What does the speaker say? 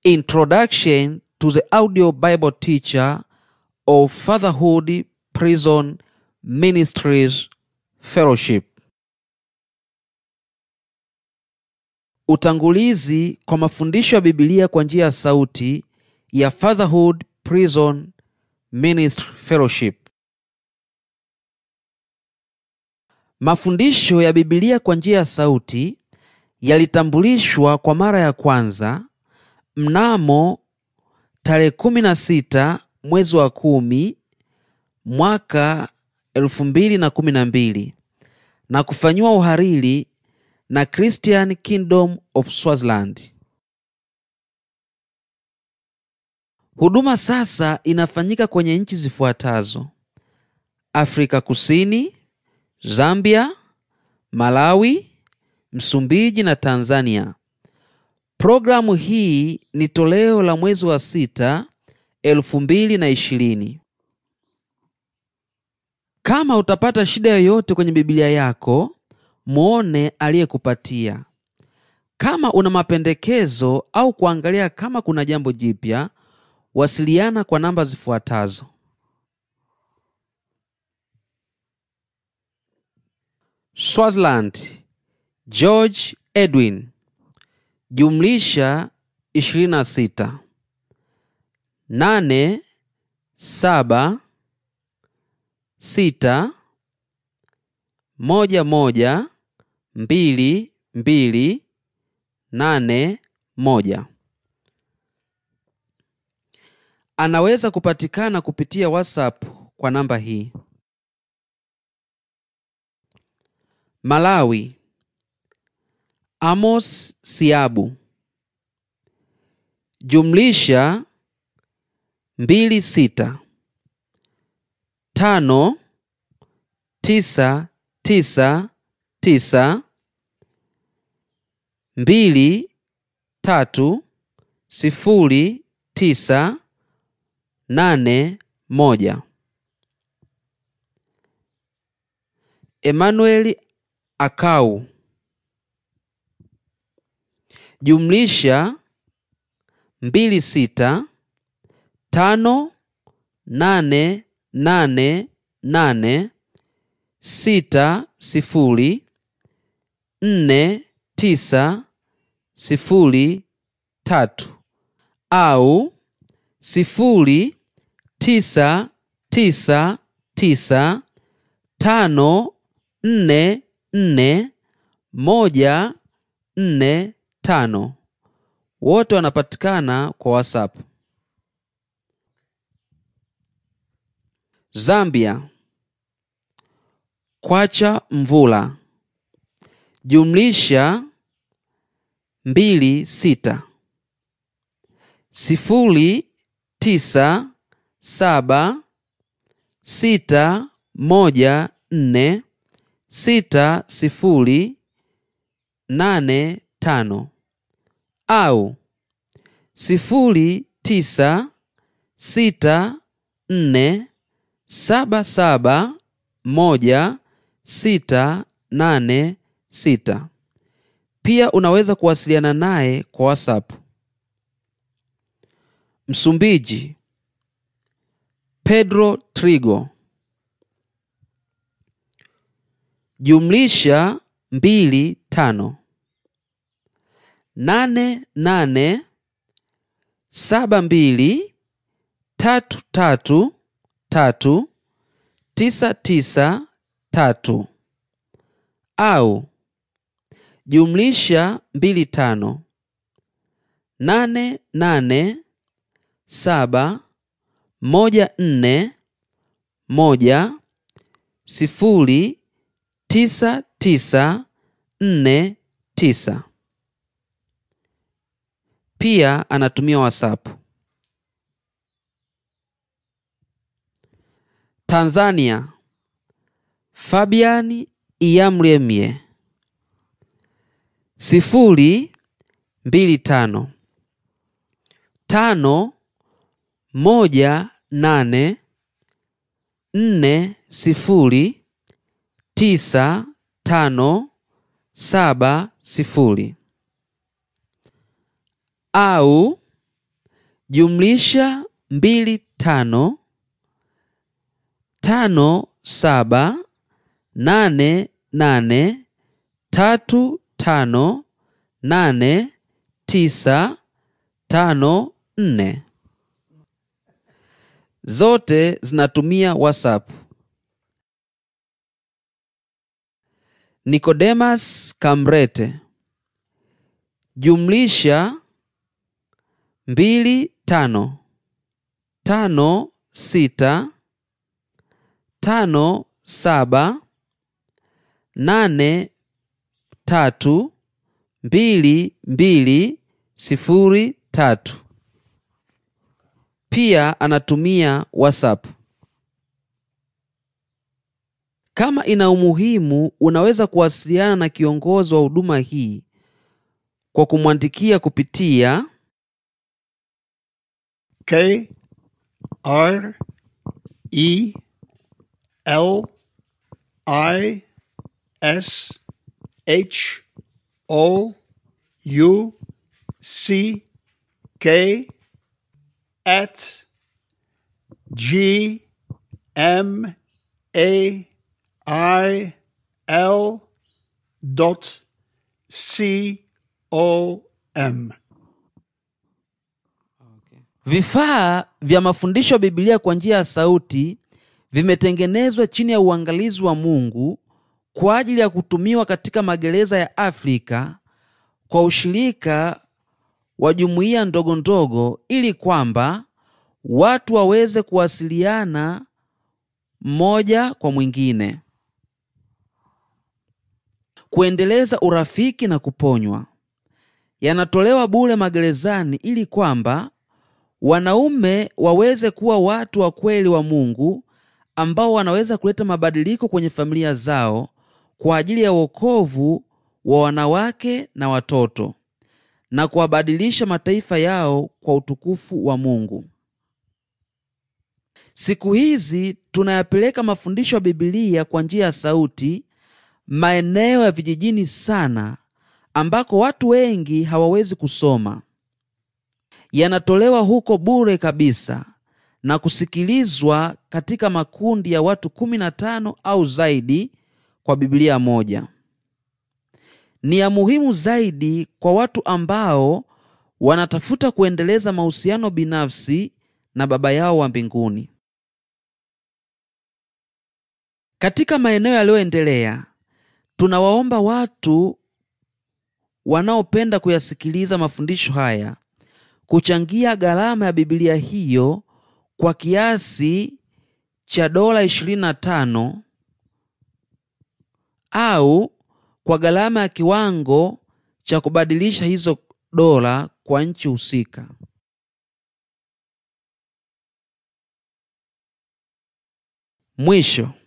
Introduction to the Audio Bible Teacher of Fatherhood Prison Ministries Fellowship. Utangulizi kwa mafundisho ya Biblia kwa njia ya sauti ya Fatherhood Prison Ministry Fellowship. Mafundisho ya Biblia kwa njia ya sauti yalitambulishwa kwa mara ya kwanza mnamo tarehe 16 mwezi wa kumi mwaka 2012 na kufanyiwa uhariri na Christian Kingdom of Swaziland. Huduma sasa inafanyika kwenye nchi zifuatazo: Afrika Kusini, Zambia, Malawi, Msumbiji na Tanzania. Programu hii ni toleo la mwezi wa sita elfu mbili na ishirini. Kama utapata shida yoyote kwenye Biblia yako, muone aliyekupatia. Kama una mapendekezo au kuangalia kama kuna jambo jipya, wasiliana kwa namba zifuatazo: Swaziland, George Edwin jumlisha 26 nane saba sita moja moja mbili mbili nane moja. Anaweza kupatikana kupitia WhatsApp kwa namba hii. Malawi, Amos Siabu jumlisha mbili sita tano tisa tisa tisa mbili tatu sifuri tisa nane moja. Emmanuel Akau jumlisha mbili sita tano nane nane nane sita sifuri nne tisa sifuri tatu au sifuri tisa tisa tisa tano nne nne moja nne tano. Wote wanapatikana kwa WhatsApp. Zambia, Kwacha Mvula jumlisha mbili sita sifuri tisa saba sita moja nne sita sifuri nane tano au sifuri tisa sita nne saba saba moja sita nane sita. Pia unaweza kuwasiliana naye kwa WhatsApp. Msumbiji, Pedro Trigo jumlisha mbili tano nane nane saba mbili tatu tatu tatu tisa tisa tatu au jumlisha mbili tano nane nane saba moja nne moja sifuri tisa tisa nne tisa. Pia anatumia WhatsApp. Tanzania, Fabiani Iyamlemye sifuri mbili tano tano moja nane nne sifuri tisa tano saba sifuri au jumlisha mbili tano tano saba nane nane tatu tano nane tisa tano nne. Zote zinatumia WhatsApp. Nikodemas Kamrete jumlisha mbili tano tano sita tano saba nane tatu mbili mbili sifuri tatu. Pia anatumia WhatsApp. Kama ina umuhimu, unaweza kuwasiliana na kiongozi wa huduma hii kwa kumwandikia kupitia K R E L I S H O U C K at G M A I L dot C O M. Vifaa vya mafundisho ya Biblia kwa njia ya sauti vimetengenezwa chini ya uangalizi wa Mungu kwa ajili ya kutumiwa katika magereza ya Afrika kwa ushirika wa jumuiya ndogo ndogo ili kwamba watu waweze kuwasiliana mmoja kwa mwingine, kuendeleza urafiki na kuponywa. Yanatolewa bure magerezani ili kwamba wanaume waweze kuwa watu wa kweli wa Mungu ambao wanaweza kuleta mabadiliko kwenye familia zao kwa ajili ya wokovu wa wanawake na watoto na kuwabadilisha mataifa yao kwa utukufu wa Mungu. Siku hizi tunayapeleka mafundisho ya Biblia kwa njia ya sauti maeneo ya vijijini sana ambako watu wengi hawawezi kusoma. Yanatolewa huko bure kabisa na kusikilizwa katika makundi ya watu 15 au zaidi kwa Biblia moja. Ni ya muhimu zaidi kwa watu ambao wanatafuta kuendeleza mahusiano binafsi na Baba yao wa mbinguni. Katika maeneo yaliyoendelea, tunawaomba watu wanaopenda kuyasikiliza mafundisho haya kuchangia gharama ya Biblia hiyo kwa kiasi cha dola 25 au kwa gharama ya kiwango cha kubadilisha hizo dola kwa nchi husika. Mwisho,